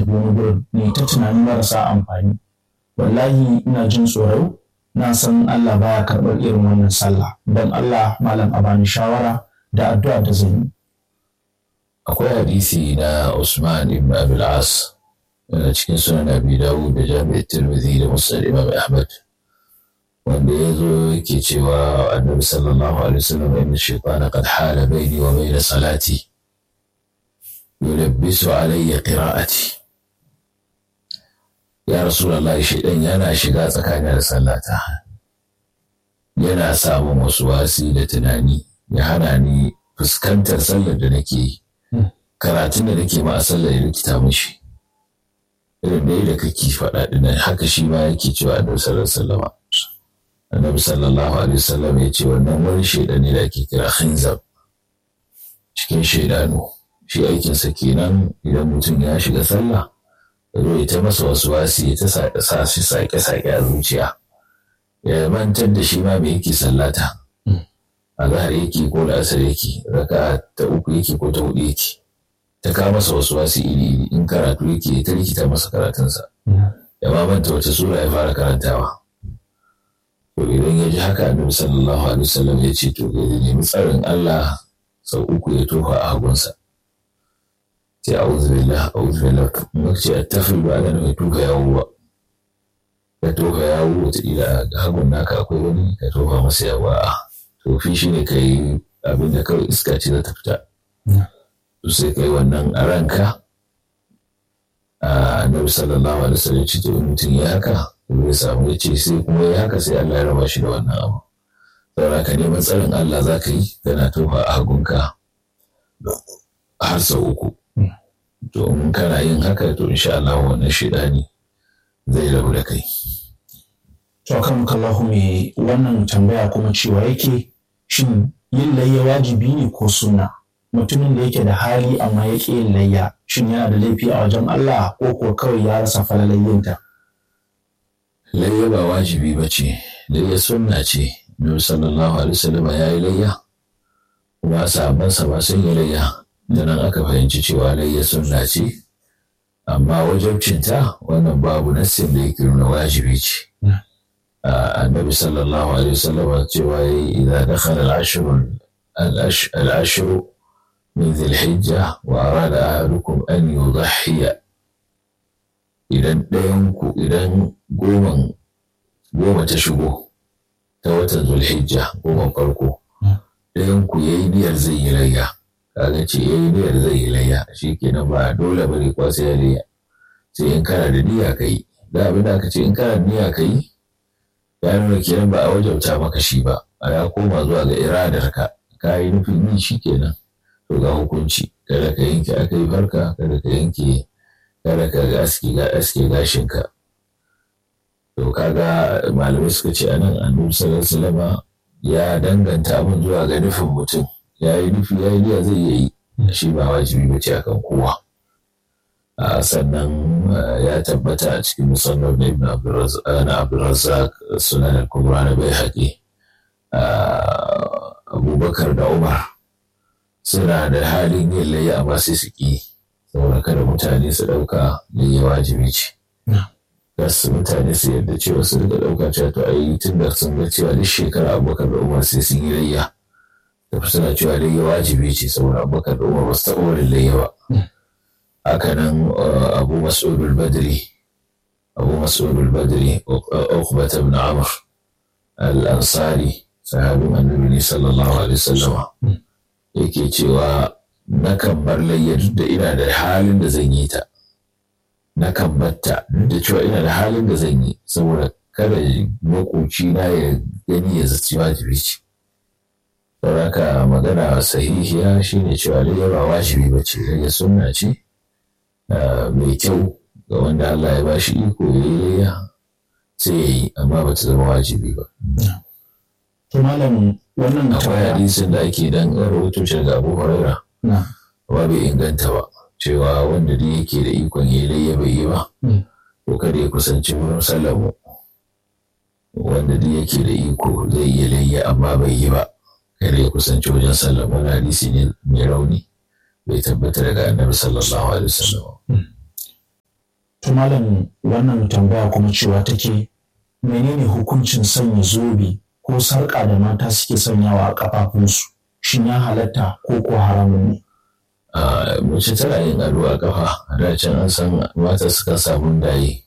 tafi wani gurin ne ta tunanin marasa amfani wallahi ina jin tsoro na san Allah baya karɓar irin wannan sallah don Allah malam a bani shawara da addu'a da zan yi akwai hadisi na Usman ibn Abil As daga cikin sunan Abi Dawud da Jami'at Tirmidhi da Musnad Imam Ahmad wanda ya zo yake cewa Annabi sallallahu alaihi wasallam inna shaytana qad hala baini wa baina salati yulabbisu alayya qira'ati ya Rasulullah shaytan yana shiga tsakanin da sallata yana samun wasu wasi da tunani ya hana ni fuskantar sallar da nake yi karatun da nake ma a sallar ya rikita mishi irin da da kake faɗa ɗin haka shi ma yake cewa annabi sallallahu alaihi wasallam annabi sallallahu alaihi wasallam ya ce wannan wani shaidan ne da ake kira khinzab cikin shaidanu shi aikinsa kenan idan mutum ya shiga sallah ya zo ya ta masa wasu wasi ya ta sa shi sake-sake a zuciya ya mantar da shi ma me yake sallata a zahar yake ko da asar yake raka ta uku yake ko ta hudu yake ta kawo masa wasu wasu iri iri in karatu yake ta rikita masa karatunsa ya ma manta wace sura ya fara karantawa to idan ya ji haka annabi sallallahu alaihi wasallam ya ce to ya nemi tsarin Allah sau uku ya tofa a hagunsa sai a'udhu billah a'udhu billah mun ce attafil ba da mai tofa yawo ba ka tofa yawo wata ila ga hagun naka akwai wani ka tofa masa yawa a tofi shi ne ka yi abin da kawai iska ce za ta fita sai kai wannan a ranka a annabi sallallahu alaihi wasallam ce to mutum ya haka zai samu ya ce sai kuma ya haka sai Allah ya raba shi da wannan abu saboda ka neman tsarin Allah za ka yi kana tofa a hagunka har sau uku to in kana yin haka to insha Allah wannan shidani zai rabu da kai to kan kallahu me wannan tambaya kuma cewa yake shin yin layya wajibi ne ko sunna mutumin da yake da hali amma ya ƙi yin layya shin yana da laifi a wajen Allah ko ko kawai ya rasa falalayyinta layya ba wajibi ba ce layya sunna ce nabi sallallahu alaihi wasallam ya yi layya kuma sahabbansa ba sun yi layya da nan aka fahimci cewa layya sunna ce amma wajabcinta wannan babu nassin da yake nuna wajibi ce النبي صلى الله عليه وسلم إذا دخل العشر العشر من ذي الحجة وأراد أحدكم أن يضحي idan ɗayanku idan goman goma ta shigo ta watan zulhijja goman farko ɗayanku ya yi niyyar zai yi layya kaga ce ya yi niyyar zai yi layya shi kenan ba dole bane kwa sai ya layya sai in kana da niyya ka yi da abin da aka ce in kana da niyya ka yi ya nuna kenan ba a wajauta maka shi ba a ya koma zuwa ga iradar ka ka yi nufin yi shi kenan to ga hukunci kada ka yanke aka yi farka kada ka yanke kada ka ga aski ga aske gashin ka to kaga malamai suka ce anan annabi sallallahu alaihi ya danganta abin zuwa ga nufin mutum ya yi nufi ya yi niyya zai iya yi shi ba wajibi ba ce akan kowa sannan ya tabbata a cikin musamman na ibn abdulrazak sunan al-kubra na bai haƙi abubakar da umar suna da halin yin layya amma sai su ƙi saboda kada mutane su ɗauka layya wajibi ce su mutane su yadda cewa su rika ɗauka cewa to ai tun da sun ga cewa duk shekara abubakar da umar sai sun yi layya da suna cewa layya wajibi ce saboda abubakar da umar ba su taɓa wani layya ba hakanan abu mas'udul badri abu mas'udul badri uqbata ibn amr al-ansari sahabin annabi sallallahu alaihi wasallama yake cewa nakan bar layya duk da ina da halin da zan yi ta nakan batta duk da cewa ina da halin da zan yi saboda kada makoci na ya gani ya zaci wajibi ce saboda magana sahihiya shine cewa layya ba wajibi ba ce layya sunna ce mai kyau ga wanda Allah ya ba shi iko ya yi layya sai ya yi amma ba ta zama wajibi ba. To malam wannan akwai hadisin da ake dan rahoto shi daga Abu Huraira amma bai inganta ba cewa wanda da yake da ikon ya yi layya bai yi ba ko kada ya kusanci wurin sallamu wanda da yake da iko zai yi layya amma bai yi ba kada ya kusanci wajen sallamu wani hadisi ne mai rauni bai tabbata daga annabi sallallahu alaihi wasallam malam wannan tambaya kuma cewa take menene hukuncin sanya zobe ko sarƙa da mata suke sanyawa a ƙafafunsu shin ya halatta ko ko haramun ne a mace tana yin ado a kafa a da can an san mata suka sa mundaye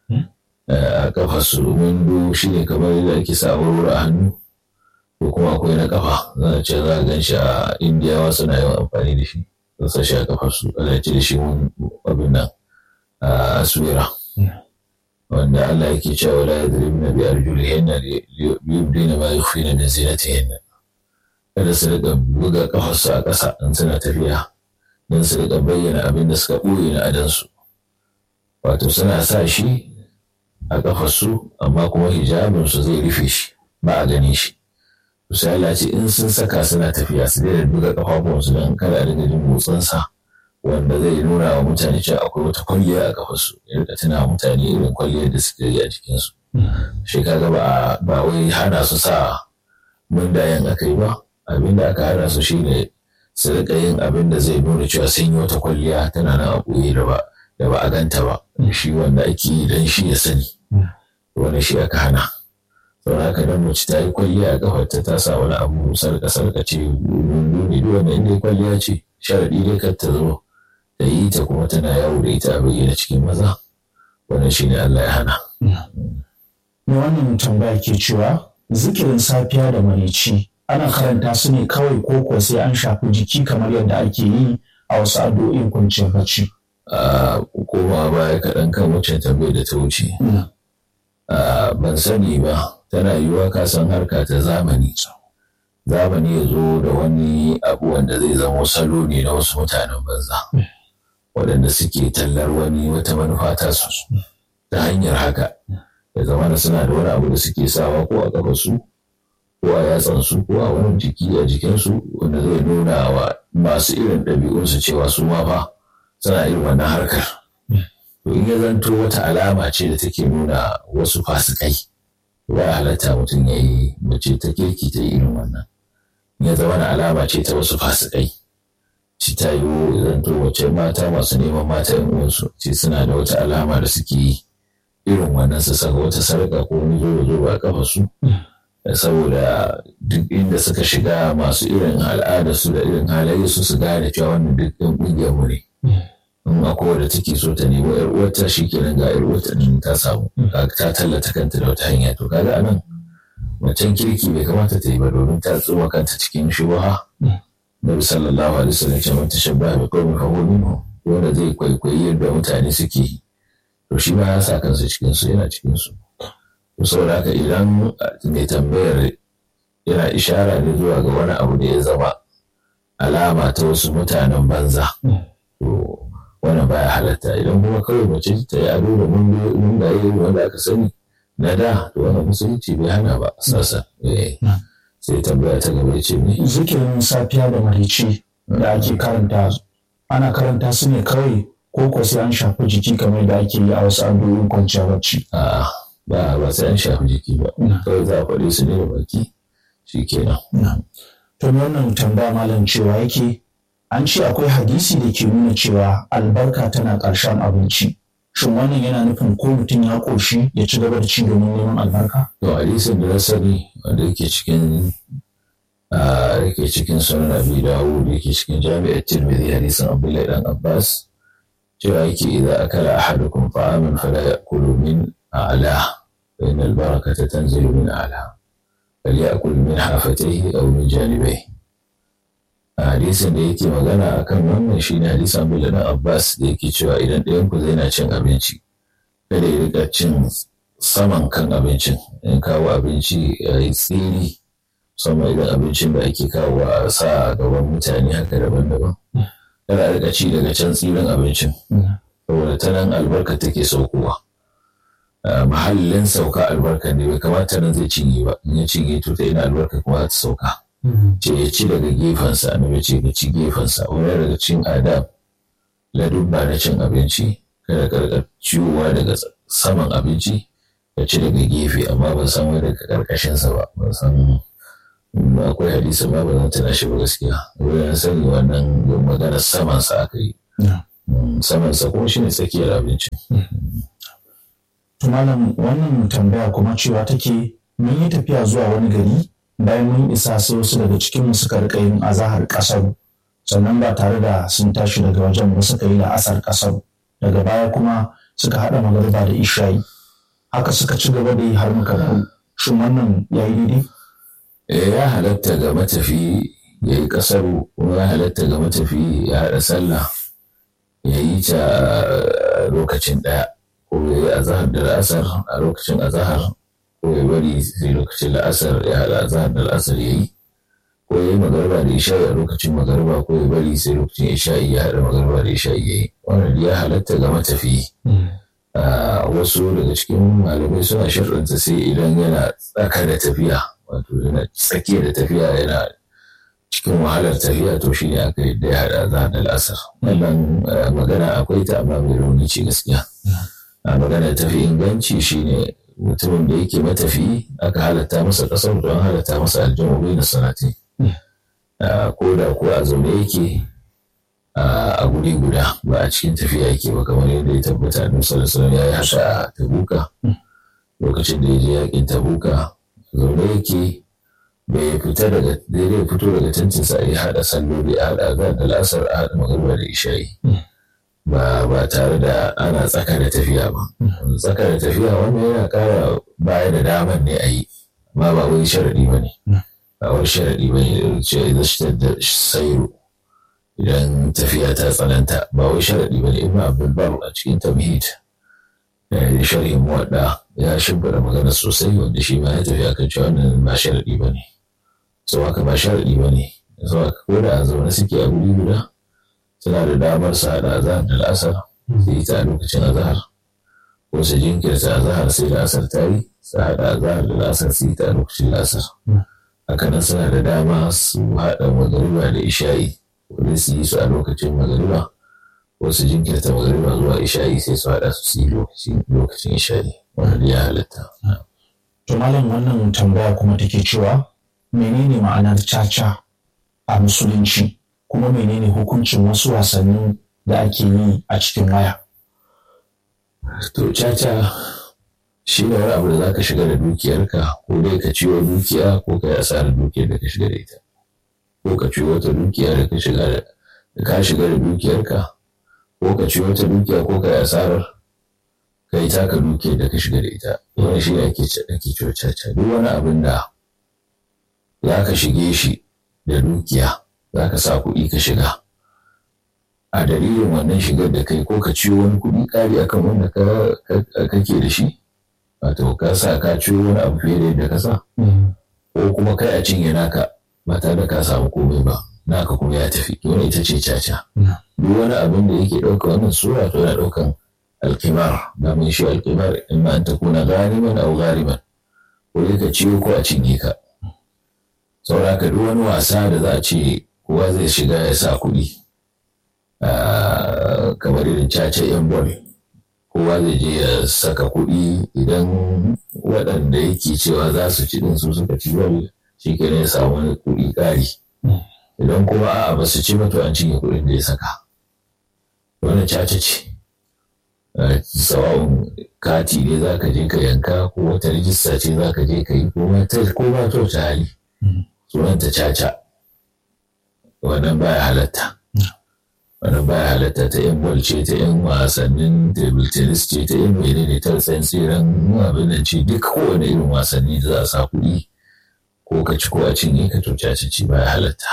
a kafa su mundu shi ne kamar yadda ake sa aurora a hannu ko kuma akwai na kafa za a ce za a gan shi a indiyawa suna yawan amfani da shi sun sa shi a kafa su ana ce da shi abin nan a aswira wanda Allah yake cewa la yadribna bi arjulihinna liyubdina ma yukhfina min zinatihinna kada su riƙa buga kafarsu a ƙasa in suna tafiya don su riƙa bayyana abin da suka ɓoye na adansu wato suna sa shi a ƙafarsu amma kuma hijabinsu zai rufe shi ba a gani shi sai Allah ce in sun saka suna tafiya su daina buga ƙafafuwansu don kada a dinga jin motsinsa wanda zai nuna wa mutane cewa akwai wata kwalliya a ƙafarsu ya rika tuna mutane irin kwalliyar da suka yi a jikinsu shi kaga ba ba wai hana su sa mundayen aka yi ba abin da aka hana su shine su rika yin abin da zai nuna cewa sun yi wata kwalliya tana nan a ɓoye da ba da ba a ganta ba shi wanda ake yi don shi ya sani wani shi aka hana saboda haka dan mace ta yi kwalliya a kafarta ta sa wani abu sarka sarka ce nuni duk wanda inda kwalliya ce sharaɗi dai kar ta zo da yi ta kuma tana yawo da ita a bayyana cikin maza wannan shine Allah ya hana. Me wannan tambaya ke cewa zikirin safiya da marici ana karanta su ne kawai ko kuwa sai an shafi jiki kamar yadda ake yi a wasu addu'o'in kwanciyar bacci. a koma baya kaɗan kan wacce tambayar da ta wuce. Ban sani ba, tana yiwuwa ka san harka ta zamani. Zamani ya zo da wani abu wanda zai zama salo ne na wasu mutanen banza. Waɗanda suke tallar wani wata manufa ta su ta hanyar haka. Ya zama suna da wani abu da suke sawa ko a ƙafasu ko a yatsansu ko a wani jiki a jikinsu wanda zai nuna wa masu irin ɗabi'unsu cewa su ma fa suna irin wannan harkar. To in ya zanto wata alama ce da take nuna wasu fasikai, ba halatta mutum ya yi mace ta kirki ta yi irin wannan. Ya zama na alama ce ta wasu fasikai. Ci ta yi zanto wace mata masu neman mata yan uwansu ce suna da wata alama da suke yi irin wannan su saka wata sarƙa ko wani zo zo ba kafa su. Saboda duk inda suka shiga masu irin al'adarsu da irin halayensu su gane cewa wannan duk ɗin ƙungiyar mu ne. in akwai wadda take so ta nemo yar uwarta shi kenan ga yar uwarta din ta samu ta tallata kanta da wata hanya to kaga anan macen kirki bai kamata ta yi ba domin ta tsoma kanta cikin shubaha Nabi sallallahu alaihi wasallam ce man tashabbaha bi qaumin fa huwa minhum wanda zai kwaikwayi yadda mutane suke yi to shi ma ya sa kansa cikin su yana cikin su to saboda haka idan mai tambayar yana ishara ne zuwa ga wani abu da ya zama alama ta wasu mutanen banza to wannan baya halatta idan kuma kawai mace ta yi ado da mun da yi wanda aka sani na da to wannan musulunci bai hana ba sasa sai tambaya ta gaba ce ne zikirin safiya da marici da ake karanta ana karanta su ne kawai ko ko sai an shafi jiki kamar da ake yi a wasu addu'o'in kwanciya bacci a ba ba sai an shafi jiki ba kawai za a faɗi su ne da baki shikenan to wannan tambaya malam cewa yake an ce akwai hadisi da ke nuna cewa albarka tana ƙarshen abinci shin wannan yana nufin ko mutum ya ƙoshi ya ci gaba da ci domin neman albarka to hadisin da na sani wanda yake cikin yake cikin sunan abi dawud yake cikin jami'ar tirmidhi hadisin abdullahi dan abbas cewa yake idza akala ahadukum ta'aman fala ya'kulu min a'la fa inna al-barakata tanzilu min a'la falyakul min hafatayhi aw min janibayhi hadisin da yake magana a kan wannan shi ne hadisan Abdullah na Abbas da yake cewa idan ɗayan ku zai na cin abinci kada ya rika cin saman kan abincin in kawo abinci ya yi tsiri sama idan abincin da ake kawo a sa a gaban mutane haka daban-daban kada a rika ci daga can tsirin abincin saboda ta nan albarka take saukowa mahallin sauka albarka ne bai kamata nan zai cinye ba in ya cinye to ta ina albarka kuma za ta sauka ce ya ci daga gefensa na ce ka ci gefensa wani daga cin adam ladubba na cin abinci kada karkar ciwowa daga saman abinci ka ci daga gefe amma ban san wani daga karkashinsa ba ban san akwai hadisi ma ba zan tana shi ba gaskiya wurin sani wannan maganar samansa aka yi samansa kuma shine tsakiyar abincin malam wannan tambaya kuma cewa take mun yi tafiya zuwa wani gari bayan mun isa sai wasu daga cikinmu suka rika yin azahar ƙasar sannan ba tare da sun tashi daga wajen ba suka yi la'asar ƙasar daga baya kuma suka haɗa magariba da ishayi haka suka ci gaba da yi har muka dawo shin wannan ya yi daidai? ya halatta ga matafi ya yi ƙasar kuma ya halatta ga matafi ya haɗa sallah ya yi ta lokacin ɗaya ko ya yi azahar da la'asar a lokacin azahar ko ya bari sai lokacin la'asar ya haɗa azahar da la'asar ya yi ko ya yi magarba da isha'i a lokacin magarba ko ya bari sai lokacin isha'i ya haɗa magarba da isha'i ya yi wannan ya halatta ga matafi wasu daga cikin malamai suna sharɗanta sai idan yana tsaka da tafiya wato yana tsakiya da tafiya yana cikin wahalar tafiya to shine aka yi da ya haɗa za da la'asar wannan magana akwai ta amma mai rauni ce gaskiya a magana tafi inganci shine mutumin da yake matafi aka halatta masa ƙasar don halatta masa aljamu bai na sanati ko da ko a zaune yake a guri guda ba a cikin tafiya yake ba kamar yadda ya tabbata a sallallahu alaihi ya yi haka a tabuka lokacin da ya je yakin tabuka zaune yake bai fita daga daidai fito daga tantinsa ya haɗa salloli a haɗa azan da lasar a haɗa magarba da isha'i ba ba tare da ana tsaka da tafiya ba tsaka da tafiya wannan yana ƙara baya da daman ne a yi amma ba wai sharaɗi ba ne ba wai sharaɗi ba ne ce idan shi da sairu idan tafiya ta tsananta ba wai sharaɗi ba ne ibn abdulbar a cikin tamhid da sharhin muwadda ya shimfiɗa magana sosai wanda shi ma ya tafi akan cewa wannan ba sharaɗi ba ne sau haka ba sharaɗi ba ne sau haka ko da a zaune suke a guri guda suna da damar su haɗa azahar da la'asar su yi ta a lokacin azahar ko su jinkirta azahar sai la'asar ta yi su haɗa azahar da la'asar su yi ta a lokacin la'asar hakanan suna da dama su haɗa magariba da isha'i wani su yi su a lokacin magariba ko su jinkirta magariba zuwa isha'i sai su haɗa su yi lokacin isha'i wanda ya halatta. To malam wannan tambaya kuma take cewa menene ma'anar caca a musulunci kuma menene hukuncin wasu wasannin da ake yi a cikin waya? To caca shi ne wani abu da za ka shiga da dukiyarka ko dai ka ciwo dukiya ko ka yi asarar dukiyar da ka shiga da ita. Ko ka ciwo wata dukiya da ka shiga da ka shiga da dukiyarka ko ka ciwo wata dukiya ko ka yi asarar ka yi taka dukiyar da ka shiga da ita. Wani shi ne ake ciwo caca duk wani abin da za ka shige shi da dukiya za ka sa kuɗi ka shiga a dalilin wannan shigar da kai ko ka ciwo wani kuɗi ƙari akan wanda kake da shi wato ka sa ka ciwo wani abu fiye da yadda ka sa ko kuma kai a cinye naka ba tare da ka samu komai ba naka kuma ya tafi wani ita ce caca duk wani abin da yake ɗauka wannan sura to yana ɗaukan alkimar da mun shi alkimar in ma an ta kuna gariban au gariban ko ka ciwo ko a cinye ka saboda ka duk wani wasa da za a ce kowa zai shiga ya sa kuɗi kamar irin caca yan bol kowa zai je ya saka kuɗi idan waɗanda yake cewa za su ci ɗin su suka ci bol shi ke ya samu wani kuɗi ƙari idan kuma a'a ba su ci ba to an cinye kuɗin da ya saka wannan caca ce sawa'un kati ne za ka je ka yanka ko wata rijista ce za ka je ka yi ko ma ta wata hali sunanta caca wannan baya halatta wannan baya halatta ta yan bol ce ta yan wasannin table tennis ce ta yan mene ne ta tsayin tseren abin da ce duk kowane irin wasanni da za a sa kuɗi ko ka ci ko a cinye ka to caca ce baya halatta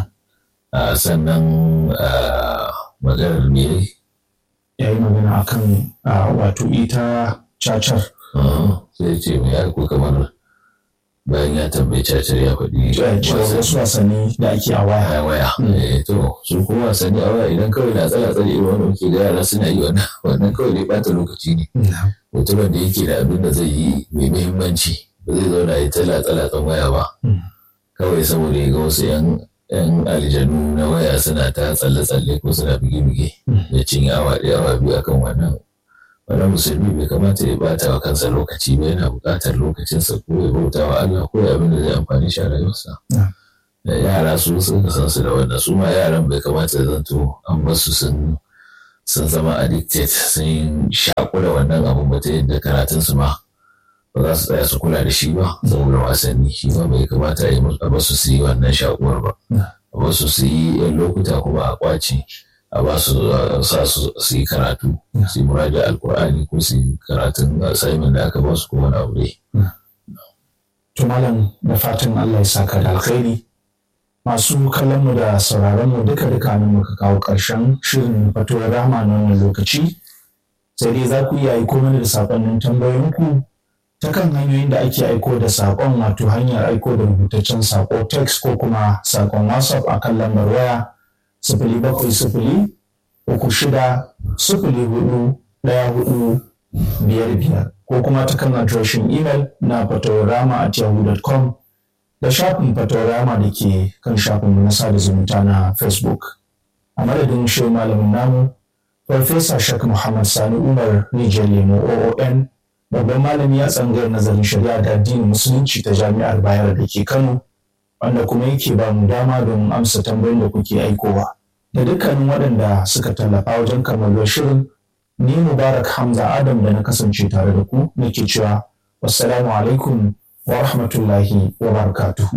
sannan maganar me ya yi magana akan wato ita cacar sai ce mai ko kamar bayan ya tambayi cacar ya faɗi wasu wasanni da ake a waya a waya to su kuma wasanni a waya idan kawai na tsala tsala irin wanda muke ga yara suna yi wannan wannan kawai dai bata lokaci ne mutumin da yake da abin da zai yi mai muhimmanci ba zai zauna ya tsala tsala tsan waya ba kawai saboda ya ga wasu yan yan aljanu na waya suna ta tsalle tsalle ko suna bige bige ya cinye awa ɗaya awa biyu akan wannan wannan musulmi bai kamata ya bata wa kansa lokaci ba yana buƙatar lokacinsa ko ya bauta wa Allah ko ya abin da zai amfani shi a rayuwarsa. Da yara su sun san su da wannan su ma yaran bai kamata ya zanto an basu sun sun zama addicted sun shaƙu da wannan abun ba ta yadda karatunsu ma ba za su tsaya su kula da shi ba saboda wasanni shi ma bai kamata a ba su su yi wannan shaƙuwar ba a ba su su yi yan lokuta kuma a ƙwace a ba su sa su su yi karatu su yi muraja alkur'ani ko su yi karatun assignment da aka ba su ko wani abu dai. To malam da fatan Allah ya saka da alkhairi masu kallon mu da sauraron mu duka duka nan muka kawo ƙarshen shirin fatuwar rahama na wannan lokaci sai dai za ku iya aiko mana da saƙonnin tambayoyinku ta kan hanyoyin da ake aiko da saƙon wato hanyar aiko da rubutaccen saƙo text ko kuma saƙon whatsapp a kan lambar waya sifili bakwai sifili uku shida sifili hudu ɗaya hudu biyar biyar ko kuma ta kan adireshin imel na fatawarama at yahoo.com da shafin fatawarama da ke kan shafin na sada zumunta na facebook a madadin shi malamin namu farfesa shak muhammad sani umar rijiyar lemo oon babban malami ya tsangayar nazarin shari'a da addinin musulunci ta jami'ar bayar da ke kano wanda kuma yake ba mu dama don amsa tambayoyin da kuke aikowa da dukkanin waɗanda suka tallafa wajen kammalar shirin ni mubarak hamza adam da na kasance tare da ku nake cewa wassalamu alaikum wa rahmatullahi wa barakatuhu